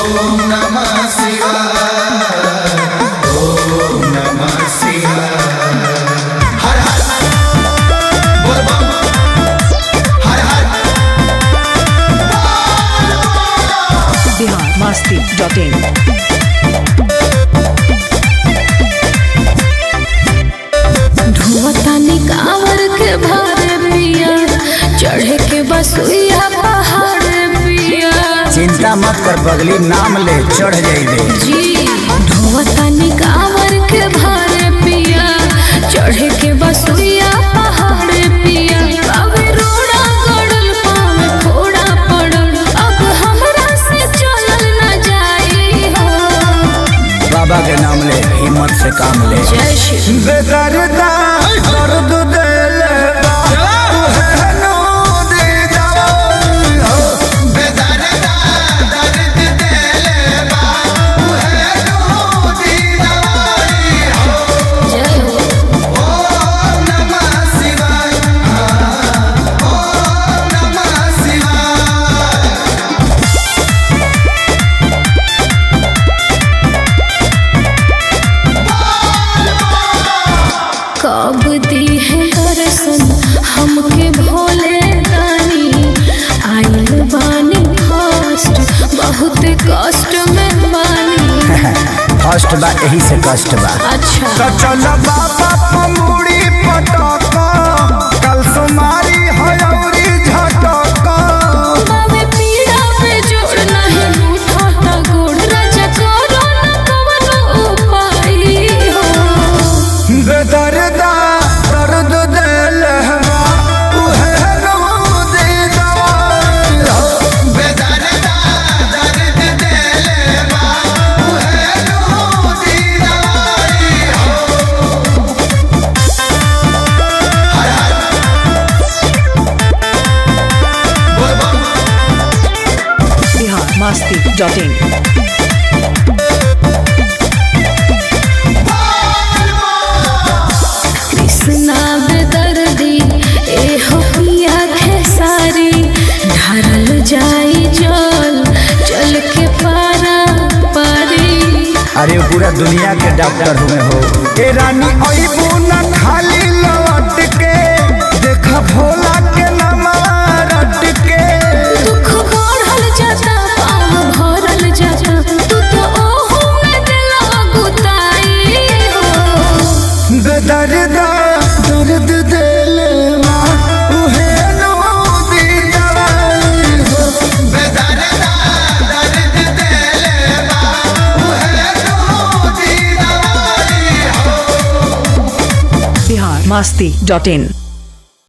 ओम नमः शिवाय ओम नमः शिवाय हर हर बोल बम हर हर बिहार मस्ती डॉट इन धुआतानी कांवर के भारे पिया चढ़े के बसुइया पहाड़ पिया चिंता मत कर पगली नाम ले चढ़ जाइबे जी धुआतानी कांवर के भारे पिया चढ़े के बसुइया पहाड़ पिया अब रोड़ा गड़ल पाँव फोड़ा पड़ल अब हमरा से चलल न जाई हो बाबा के नाम ले हिम्मत से काम ले जय श्री बेदर्दा दर्द देले बा तुहे नो दे जाओ बेदर्दा दर्द देले बा उहे दूधी दवाई हो जय हो ओम नमः शिवाय ओम नमः शिवाय कब दी है दर्शन हमके भोले दानी आइल बानी फर्स्ट बहुत कष्ट में बानी फर्स्ट बा यही से कष्ट बा अच्छा तो चल बाबा पमुड़ी पटक कल सुमारी हयौरी झटक बाबे पीड़ा पे जोड़ नहीं रूठा ता गोड़ राजा करो न कवनो उपाय हो बेदर्दा दर्द देले बा तुहे नो दे जाओ बेदर्दा दर्द देले बा उहे दूधी दवाई हो हर हर बोल बम बिहार मस्ती डॉट इन कृष्णा बेदर्दी ए हो पिया खेसारी ढारल जाई जल जल के पारा पारी अरे वो पूरा दुनिया के डॉक्टर हुए हो ए रानी अइबू न खाली लौट के देख भोला के नामा रट के दुख बढ़ल जाता पाँव भरल जाता तू तो ओहू में दिला गुताई हो बेदर्दा दर्द देले बा उहे नो दी दवाई हो बेदर्दा दर्द देले बा उहे दूधी दवाई हो बिहार मस्ती डॉट इन